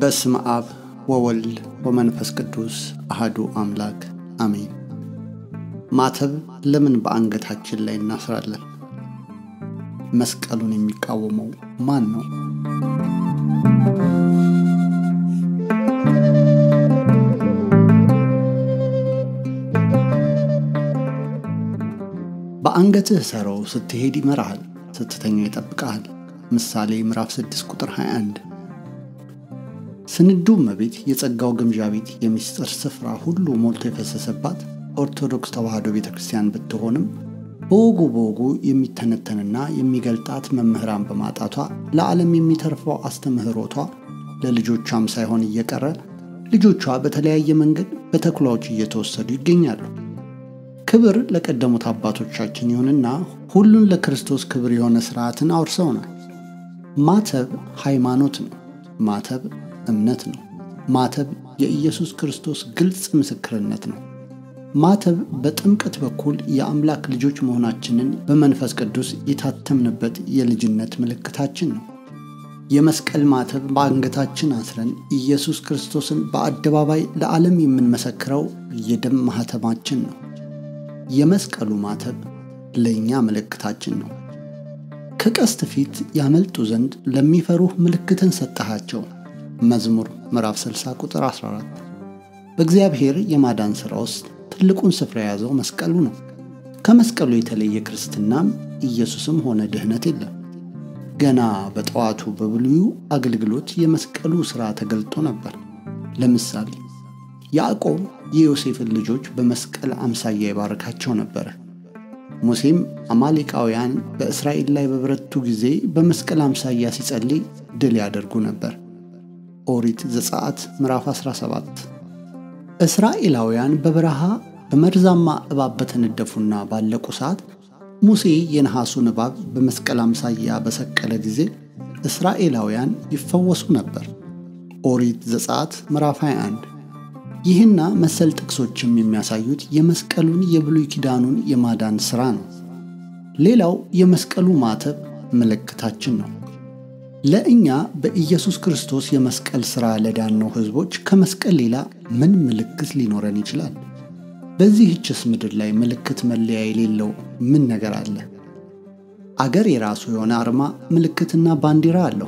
በስመ አብ ወወልድ ወመንፈስ ቅዱስ አህዱ አምላክ አሜን። ማተብ ለምን በአንገታችን ላይ እናስራለን? መስቀሉን የሚቃወመው ማን ነው? በአንገትህ ሰረው ስትሄድ ይመራሃል፣ ስትተኛ ይጠብቀሃል። ምሳሌ ምዕራፍ 6 ቁጥር 21 ስንዱ እመቤት የጸጋው ግምዣ ቤት የሚስጥር ስፍራ ሁሉ ሞልቶ የፈሰሰባት ኦርቶዶክስ ተዋሕዶ ቤተ ክርስቲያን ብትሆንም በወጉ በወጉ የሚተነተንና የሚገልጣት መምህራን በማጣቷ ለዓለም የሚተርፈው አስተምህሮቷ ለልጆቿም ሳይሆን እየቀረ ልጆቿ በተለያየ መንገድ በተኩላዎች እየተወሰዱ ይገኛሉ። ክብር ለቀደሙት አባቶቻችን ይሁንና ሁሉን ለክርስቶስ ክብር የሆነ ሥርዓትን አውርሰውናል። ማተብ ሃይማኖት ነው። ማተብ እምነት ነው። ማተብ የኢየሱስ ክርስቶስ ግልጽ ምስክርነት ነው። ማተብ በጥምቀት በኩል የአምላክ ልጆች መሆናችንን በመንፈስ ቅዱስ የታተምንበት የልጅነት ምልክታችን ነው። የመስቀል ማተብ በአንገታችን አስረን ኢየሱስ ክርስቶስን በአደባባይ ለዓለም የምንመሰክረው የደም ማኅተማችን ነው። የመስቀሉ ማተብ ለእኛ ምልክታችን ነው። ከቀስት ፊት ያመልጡ ዘንድ ለሚፈሩህ ምልክትን ሰጠሃቸው። መዝሙር ምዕራፍ 60 ቁጥር 14። በእግዚአብሔር የማዳን ሥራ ውስጥ ትልቁን ስፍራ የያዘው መስቀሉ ነው። ከመስቀሉ የተለየ ክርስትናም ኢየሱስም ሆነ ድኅነት የለም። ገና በጠዋቱ በብሉዩ አገልግሎት የመስቀሉ ሥራ ተገልጦ ነበር። ለምሳሌ ያዕቆብ የዮሴፍን ልጆች በመስቀል አምሳያ ይባርካቸው ነበረ። ሙሴም አማሌቃውያን በእስራኤል ላይ በበረቱ ጊዜ በመስቀል አምሳያ ሲጸልይ ድል ያደርጉ ነበር። ኦሪት ዘጸአት ምዕራፍ 17። እስራኤላውያን በበረሃ በመርዛማ እባብ በተነደፉና ባለቁ ሰዓት ሙሴ የነሐሱን እባብ በመስቀል አምሳያ በሰቀለ ጊዜ እስራኤላውያን ይፈወሱ ነበር። ኦሪት ዘጸአት ምዕራፍ 21። ይህና መሰል ጥቅሶችም የሚያሳዩት የመስቀሉን የብሉይ ኪዳኑን የማዳን ሥራ ነው። ሌላው የመስቀሉ ማተብ ምልክታችን ነው። ለእኛ በኢየሱስ ክርስቶስ የመስቀል ሥራ ለዳነው ሕዝቦች ከመስቀል ሌላ ምን ምልክት ሊኖረን ይችላል? በዚህችስ ምድር ላይ ምልክት መለያ የሌለው ምን ነገር አለ? አገር የራሱ የሆነ አርማ፣ ምልክትና ባንዲራ አለው።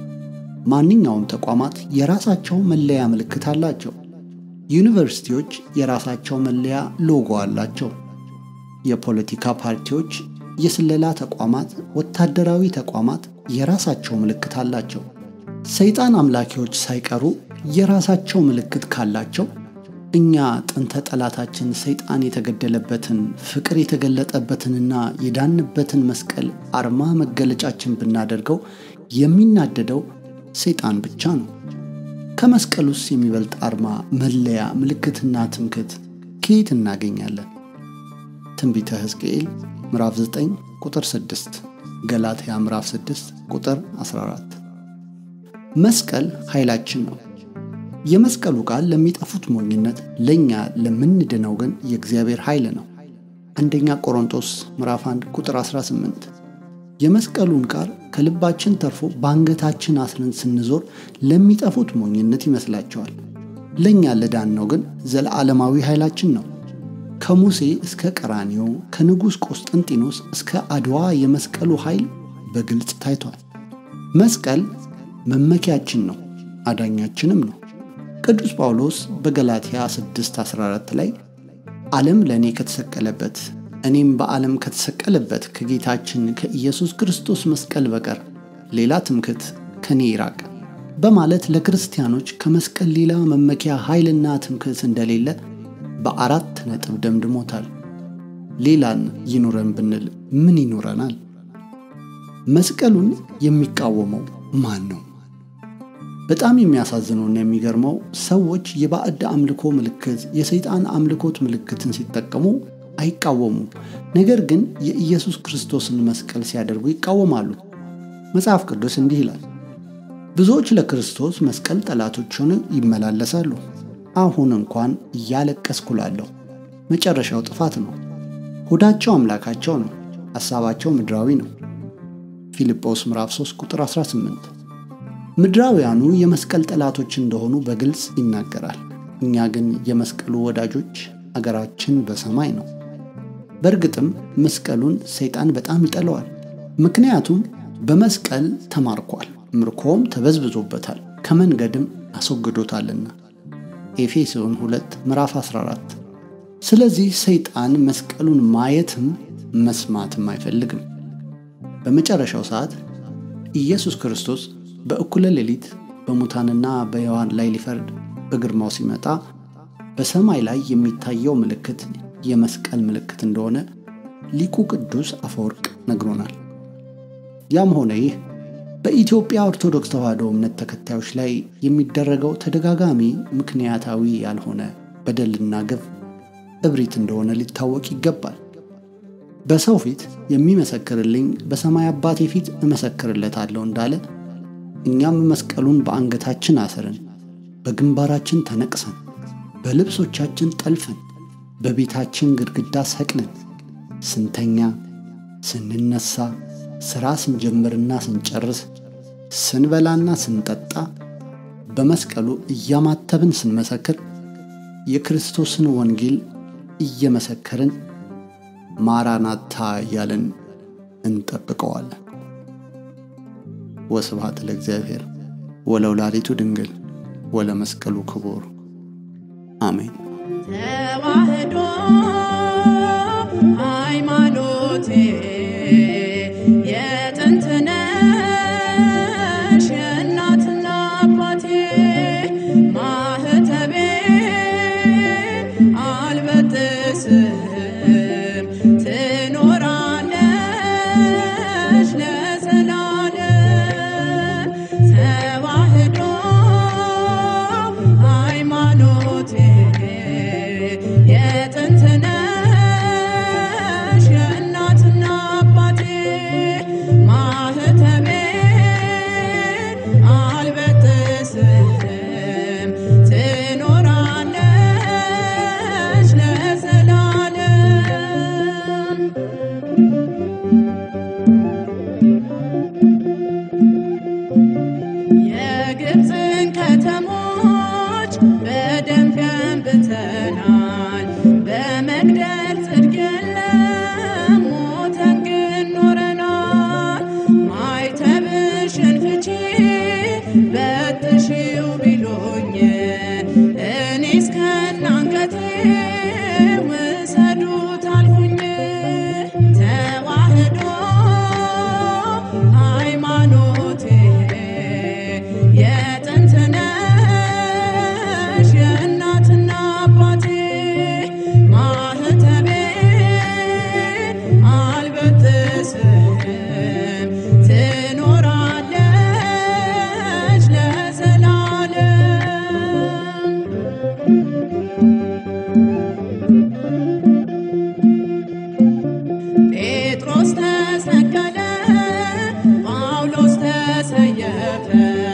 ማንኛውም ተቋማት የራሳቸው መለያ ምልክት አላቸው። ዩኒቨርሲቲዎች የራሳቸው መለያ ሎጎ አላቸው። የፖለቲካ ፓርቲዎች፣ የስለላ ተቋማት፣ ወታደራዊ ተቋማት የራሳቸው ምልክት አላቸው። ሰይጣን አምላኪዎች ሳይቀሩ የራሳቸው ምልክት ካላቸው እኛ ጥንተ ጠላታችን ሰይጣን የተገደለበትን ፍቅር የተገለጠበትንና የዳንበትን መስቀል አርማ መገለጫችን ብናደርገው የሚናደደው ሰይጣን ብቻ ነው። ከመስቀሉስ የሚበልጥ አርማ፣ መለያ፣ ምልክትና ትምክህት ከየት እናገኛለን? ትንቢተ ሕዝቅኤል ምዕራፍ 9 ቁጥር 6፣ ገላትያ ምዕራፍ 6 ቁጥር 14። መስቀል ኃይላችን ነው። የመስቀሉ ቃል ለሚጠፉት ሞኝነት፣ ለእኛ ለምንድነው ግን የእግዚአብሔር ኃይል ነው። አንደኛ ቆሮንቶስ ምዕራፍ 1 ቁጥር 18። የመስቀሉን ቃል ከልባችን ተርፎ በአንገታችን አስረን ስንዞር ለሚጠፉት ሞኝነት ይመስላቸዋል። ለእኛ ለዳነው ግን ዘለዓለማዊ ኃይላችን ነው። ከሙሴ እስከ ቀራኒዮ ከንጉሥ ቆስጠንጢኖስ እስከ አድዋ የመስቀሉ ኃይል በግልጽ ታይቷል። መስቀል መመኪያችን ነው፣ አዳኛችንም ነው። ቅዱስ ጳውሎስ በገላትያ 6:14 ላይ ዓለም ለእኔ ከተሰቀለበት እኔም በዓለም ከተሰቀለበት ከጌታችን ከኢየሱስ ክርስቶስ መስቀል በቀር ሌላ ትምክህት ከኔ ይራቅ በማለት ለክርስቲያኖች ከመስቀል ሌላ መመኪያ ኃይልና ትምክህት እንደሌለ በአራት ነጥብ ደምድሞታል። ሌላን ይኑረን ብንል ምን ይኑረናል? መስቀሉን የሚቃወመው ማን ነው? በጣም የሚያሳዝነውና የሚገርመው ሰዎች የባዕድ አምልኮ ምልክት፣ የሰይጣን አምልኮት ምልክትን ሲጠቀሙ አይቃወሙም። ነገር ግን የኢየሱስ ክርስቶስን መስቀል ሲያደርጉ ይቃወማሉ። መጽሐፍ ቅዱስ እንዲህ ይላል፣ ብዙዎች ለክርስቶስ መስቀል ጠላቶች ሆነው ይመላለሳሉ። አሁን እንኳን እያለቀስኩ እላለሁ። መጨረሻው ጥፋት ነው። ሆዳቸው አምላካቸው ነው፣ ሐሳባቸው ምድራዊ ነው። ፊልጶስ ምዕራፍ 3 ቁጥር 18 ምድራውያኑ የመስቀል ጠላቶች እንደሆኑ በግልጽ ይናገራል። እኛ ግን የመስቀሉ ወዳጆች፣ አገራችን በሰማይ ነው። በእርግጥም መስቀሉን ሰይጣን በጣም ይጠለዋል። ምክንያቱም በመስቀል ተማርኳል፣ ምርኮም ተበዝብዞበታል፣ ከመንገድም አስወግዶታልና ኤፌሶን 2 ምዕራፍ 14። ስለዚህ ሰይጣን መስቀሉን ማየትም መስማትም አይፈልግም። በመጨረሻው ሰዓት ኢየሱስ ክርስቶስ በእኩለ ሌሊት በሙታንና በሕያዋን ላይ ሊፈርድ በግርማው ሲመጣ በሰማይ ላይ የሚታየው ምልክት የመስቀል ምልክት እንደሆነ ሊቁ ቅዱስ አፈወርቅ ነግሮናል። ያም ሆነ ይህ በኢትዮጵያ ኦርቶዶክስ ተዋሕዶ እምነት ተከታዮች ላይ የሚደረገው ተደጋጋሚ ምክንያታዊ ያልሆነ በደልና ግፍ እብሪት እንደሆነ ሊታወቅ ይገባል። በሰው ፊት የሚመሰክርልኝ በሰማይ አባቴ ፊት እመሰክርለታለሁ እንዳለ እኛም መስቀሉን በአንገታችን አስረን በግንባራችን ተነቅሰን በልብሶቻችን ጠልፈን በቤታችን ግድግዳ ሰቅለን ስንተኛ፣ ስንነሳ፣ ሥራ ስንጀምርና ስንጨርስ፣ ስንበላና ስንጠጣ በመስቀሉ እያማተብን ስንመሰክር የክርስቶስን ወንጌል እየመሰከርን ማራናታ እያለን እንጠብቀዋለን። ወስብሐት ለእግዚአብሔር ወለወላዲቱ ድንግል ወለመስቀሉ ክቡር አሜን። ተዋህዶ ሃይማኖቴ የጥንት ነሽ የእናትና አባቴ ማህተቤ አልበጥስም ትኖራለሽ ለዘላለም ተዋህዶ ሃይማኖቴ የጥንት ነሽ የእናትና አባቴ ማህተቤ አልበጥስም ትኖራለሽ ለዘላለም የግብፅን ከተሞች በደም ገንብተናል። በመግደል ጽድቅ የለም ሞተን ግን ኖረናል። ማይተብሽን ፍቺ በጥሺው ቢሉኝ እኔስ ከናንገቴ ውሰዱት አልኩኝ። ተዋህዶ ሃይማኖቴ የጥንት ነሽ የእናትና አባቴ ማህተቤ አልበጥስም ትኖራለሽ ለዘላለም ጴጥሮስ ተሰቀለ፣ ጳውሎስ ተሰየፈ፣